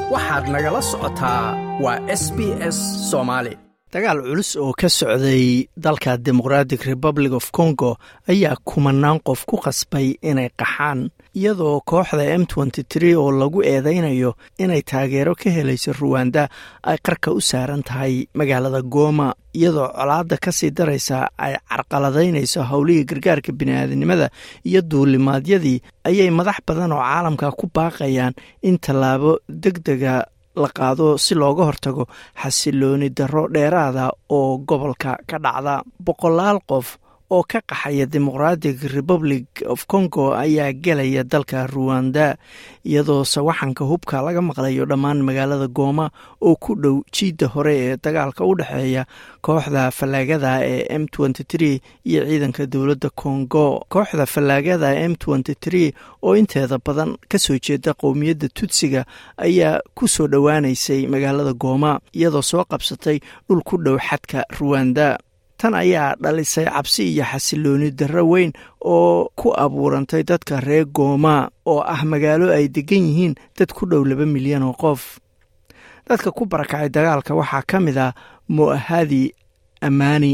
waxaad nagala socotaa waa s b s soomaali dagaal culus oo ka socday dalka demoqratic republic of congo ayaa kumanaan qof ku qasbay inay qaxaan iyadoo kooxda m oo lagu eedaynayo inay taageero ka helayso ruwanda ay qarka u saaran tahay magaalada gooma iyadoo colaadda ka sii daraysa ay carqaladaynayso howlihii gargaarka bini'aadanimada iyo duulimaadyadii ayay madax badan oo caalamka ku baaqayaan in tallaabo deg dega la qaado si looga hortago xasilooni darro dheeraada oo gobolka ka dhacda boqolaal qof oo ka qaxaya demoqratic republic of congo ayaa gelaya dalka ruwanda iyadoo sawaxanka hubka laga maqlayo dhammaan magaalada gooma oo ku dhow jiidda hore ee dagaalka u dhexeeya kooxda fallaagada ee m iyo ciidanka dowladda congo kooxda fallaagada m oo inteeda badan ka soo jeeda qowmiyadda tudsiga ayaa ku soo dhowaanaysay magaalada gooma iyadoo soo qabsatay dhul ku dhow xadka ruwanda tan ayaa dhalisay cabsi iyo xasilooni darro weyn oo ku abuurantay dadka reer gooma oo ah magaalo ay degan yihiin dad ku dhow laba milyan oo qof dadka ku barakacay dagaalka waxaa ka mid ah mo'ahadi ammaani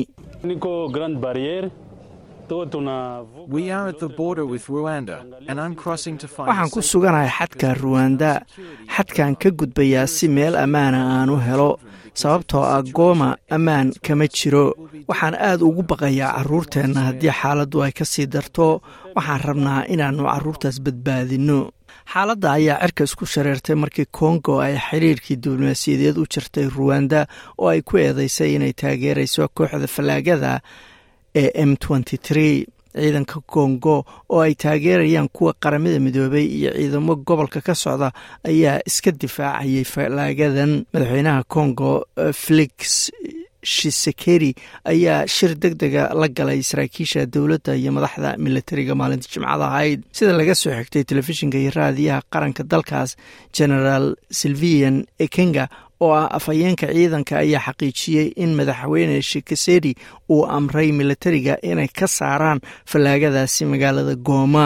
waxaan ku suganahay xadka ruwanda xadkan ka gudbayaa si meel ammaana aan u helo sababtoo ah gooma ammaan kama jiro waxaan aad ugu baqayaa carruurteenna haddii xaaladdu ay ka sii darto waxaan rabnaa inaannu carruurtaas badbaadinno xaaladda ayaa cirka isku shareertay markii kongo ay xiriirkii diblomaasiyadeed u jirtay ruwanda oo ay ku eedeysay inay taageerayso kooxda fallaagada ee m ciidanka kongo oo ay taageerayaan kuwa qaramada midoobay iyo ciidamo gobolka ka socda ayaa iska difaacayay fallaagadan madaxweynaha kongo felix shisekeri ayaa shir deg dega la galay saraakiisha dowladda iyo madaxda milatariga maalinta jimcada ahayd sida laga soo xigtay telefishinka iyo raadiyaha qaranka dalkaas genaraal silvian ekenga oo ah afhayeenka ciidanka ayaa xaqiijiyey in madaxweyne shikesedi uu amray milatariga inay ka saaraan fallaagadaasi magaalada gooma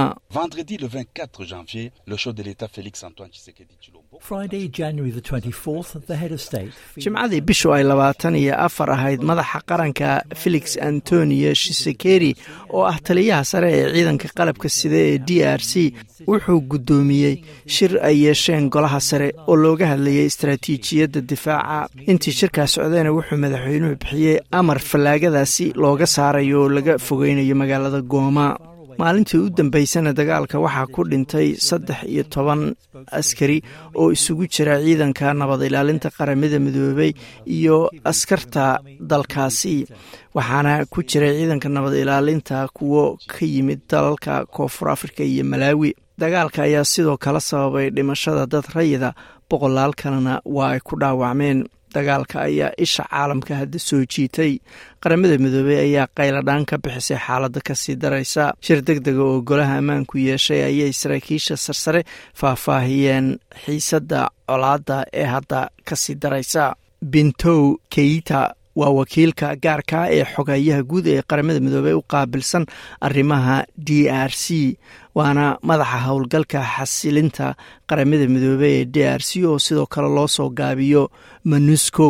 jimcadii bishu ay labaatan iyo afar ahayd madaxa qaranka felix antonio shisekeri oo ah taliyaha sare ee ciidanka qalabka sida ee d r c wuxuu guddoomiyey shir ay yeesheen golaha sare oo looga hadlayay istaraatiijiyadda difaaca intii shirkaas socdayna wuxuu madaxweynuhu bixiyey amar fallaagadaasi looga saarayo oo laga fogeynayo magaalada gooma maalintii u dambeysana dagaalka waxaa ku dhintay saddex iyo toban askari oo isugu jira ciidanka nabad ilaalinta qaramada midoobey iyo askarta dalkaasi waxaana ku jiray ciidanka nabad ilaalinta kuwo ka yimid dalalka koonfur afrika iyo malaawi dagaalka ayaa sidoo kale sababay dhimashada dad rayida boqolaal kalena waa ay ku dhaawacmeen dagaalka ayaa isha caalamka hadda soo jiitay qaramada midoobey ayaa qayladhaan ka bixisay xaaladda kasii daraysa shir deg dega oo golaha ammaanku yeeshay ayay saraakiisha sarsare faahfaahiyeen xiisadda colaadda ee hadda kasii daraysa bintow keita waa wakiilka gaarka ee xogayaha guud ee qaramada midoobey u qaabilsan arrimaha d r c waana madaxa howlgalka xasilinta qaramada midoobey ee d r c oo sidoo kale loo soo gaabiyo monuscow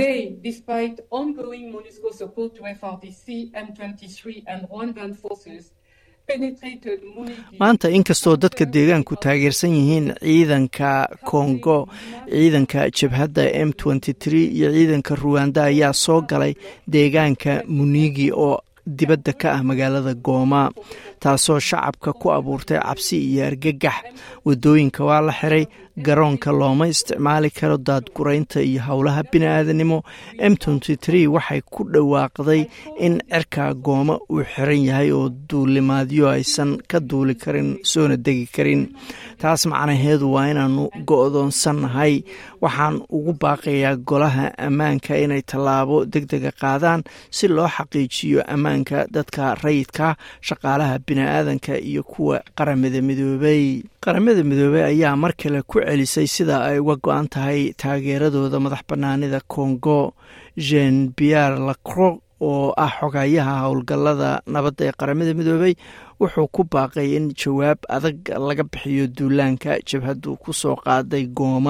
maanta inkastoo dadka deegaanku taageersan yihiin ciidanka kongo ciidanka jabhadda m iyo ciidanka ruwanda ayaa soo galay deegaanka munigi oo dibadda ka ah magaalada gooma taasoo shacabka ku abuurtay cabsi iyo argagax waddooyinka waa la xiray garoonka looma isticmaali karo daadguraynta iyo howlaha bini'aadanimo m waxay ku dhawaaqday in cirka gooma uu xiran yahay oo duulimaadyo aysan ka duuli karin soona degi karin taas macnaheedu waa inaannu go'doonsannahay waxaan ugu baaqayaa golaha ammaanka inay tallaabo deg dega qaadaan si loo xaqiijiyo ammaanka dadka rayidka shaqaalaha bini'aadanka iyo kuwa qaramada midoobey qaramada midoobey ayaa mar kale ku celisay sida ay uga go-an tahay taageeradooda madax bannaanida congo jean pierre lacro oo ah xogayaha howlgallada nabadda ee qaramada midoobey wuxuu ku baaqay in jawaab adag laga bixiyo duulaanka jabhaddu ku soo qaaday gooma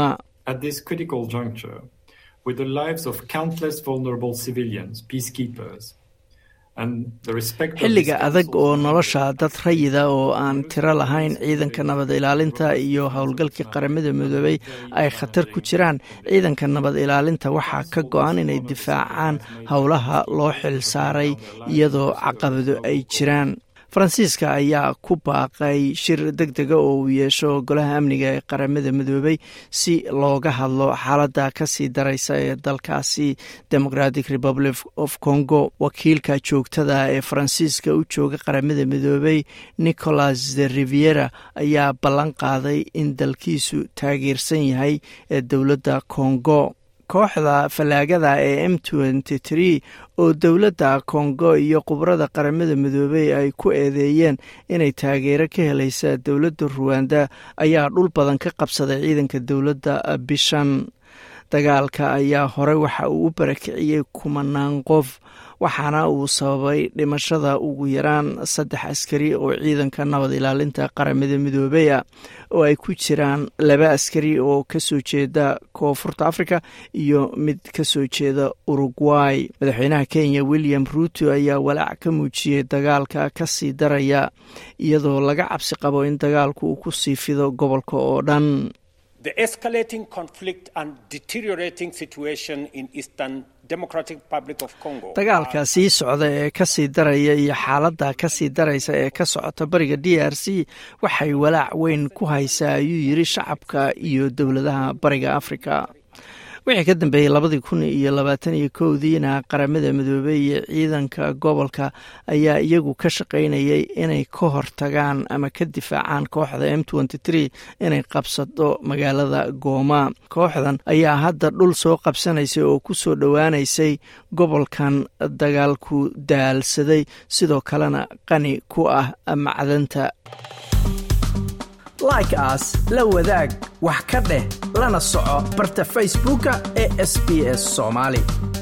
at this critical juncture with the lives of countless vulnerable civilians, peacekeepers. xilliga adag oo nolosha dad rayida oo aan tiro lahayn ciidanka nabad ilaalinta iyo howlgalkii qaramada midoobey ay khatar ku jiraan ciidanka nabad ilaalinta waxaa ka go-an inay difaacaan howlaha loo xil saaray iyadoo caqabado ay jiraan faransiiska ayaa ku baaqay shir deg dega oo uu yeesho golaha amniga ee qaramada midoobey si looga hadlo xaaladda kasii daraysa ee dalkaasi democratic republic of congo wakiilka joogtada ee faransiiska u jooga qaramada midoobey nicolas de riviera ayaa ballan qaaday in dalkiisu taageersan yahay ee dowladda congo kooxda fallaagada ee m oo dowladda kongo iyo khubrada qaramada midoobey ay ku eedeeyeen inay taageero ka helaysa dowladda ruwanda ayaa dhul badan ka qabsaday ciidanka dowladda bishan dagaalka ayaa hore waxa uu u barakiciyey kumanaan qof waxaana uu sababay dhimashada ugu yaraan saddex askari oo ciidanka nabad ilaalinta qaramada midoobey ah oo ay ku jiraan laba askari oo kasoo jeeda koonfurta africa iyo mid kasoo jeeda uruguay madaxweynaha kenya william ruuto ayaa walaac ka muujiyey dagaalka kasii daraya iyadoo laga cabsi qabo in dagaalku uu ku sii fido gobolka oo dhan dagaalka sii socda ee kasii daraya iyo xaaladda kasii daraysa ee ka socota bariga d r c waxay walaac weyn ku haysaa ayuu yiri shacabka iyo dowladaha bariga afrika wixii ka dambeeyey labadii kun iyo labaatan iyo kowdiina qaramada midoobey iyo ciidanka gobolka ayaa iyagu ka shaqaynayay inay ka hortagaan ama ka difaacaan kooxda m inay qabsado magaalada gooma kooxdan ayaa hadda dhul soo qabsanaysay oo ku soo dhowaanaysay gobolkan dagaalku daalsaday sidoo kalena qani ku ah macdanta like aas la wadaag wax ka dheh lana soco barta facebooka ee sb s soomaali